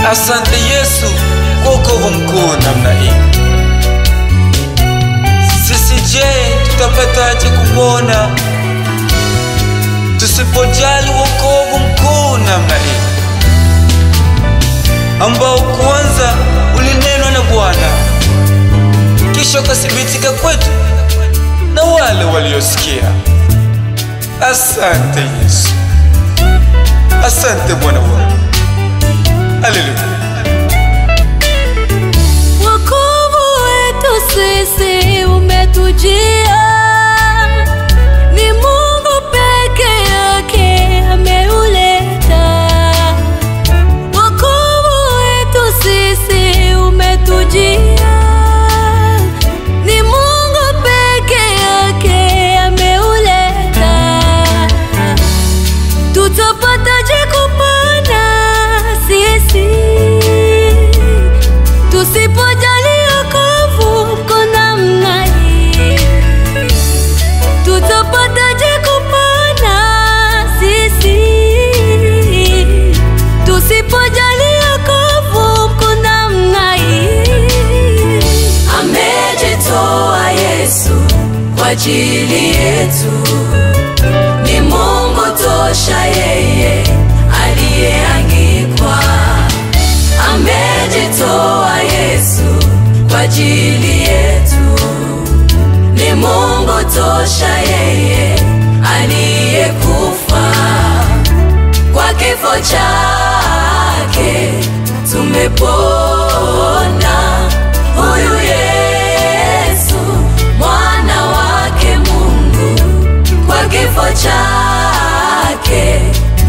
Asante Yesu kwa wokovu mkuu namna hii. Sisi je, tutapataje kupona tusipojali wokovu mkuu namna hii ambao kwanza ulinenwa na Bwana kisha ukathibitika kwetu na wale waliosikia. Asante Yesu, asante Bwana wangu. Haleluya. Wokovu wetu sisi umetujia, ni Mungu peke yake ameuleta. Wokovu wetu sisi umetujia, ni Mungu peke yake ameuleta. Tutapataje kupona sisi tusipojali wokovu uko namna hii? Tutapataje kupona sisi tusipojali wokovu uko namna hii? amejitoa Yesu kwa ajili yetu, ni Mungu tosha, yeye aliyeangikwa. Amejitoa Yesu kwa ajili yetu, ni Mungu tosha, yeye aliyekufa kwa kifo chake tumepona. Huyu Yesu mwana wake Mungu, kwa kifo chake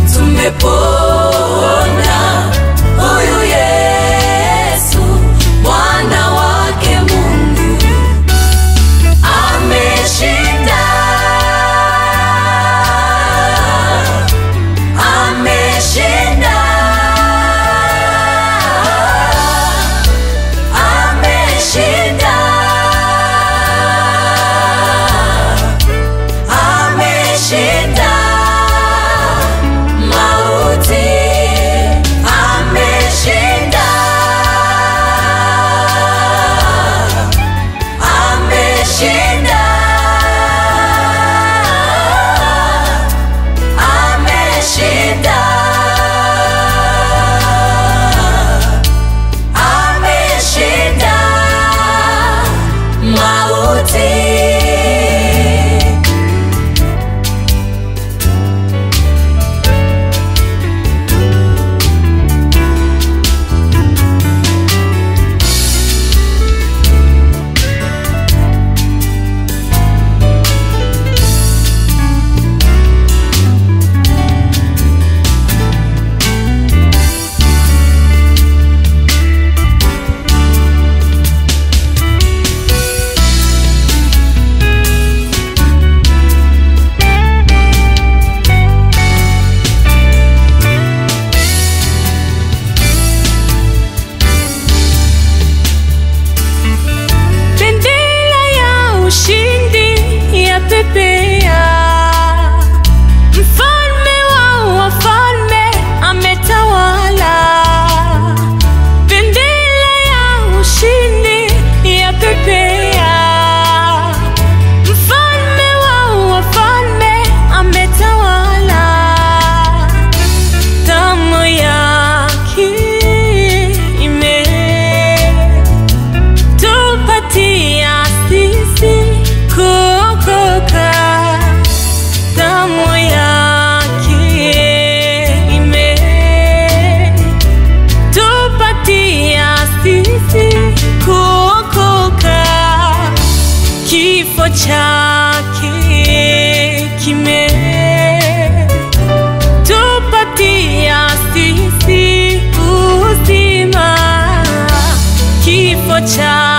tumepona. Huyu Yesu mwana wake Mungu ameshinda, ameshinda, ameshinda, ameshinda mauti, ameshinda, ameshinda, ameshinda, ameshinda mauti. Bendera ya ushindi ya pepea, mfalme wa wafalme ametawala. Bendera ya ushindi ya pepea, mfalme wa wafalme ametawala. Damu yake ime tupatia sisi kuokoka. Damu yake imetupatia sisi kuokoka. Kifo chake kimetupatia sisi uzima. Kifo chake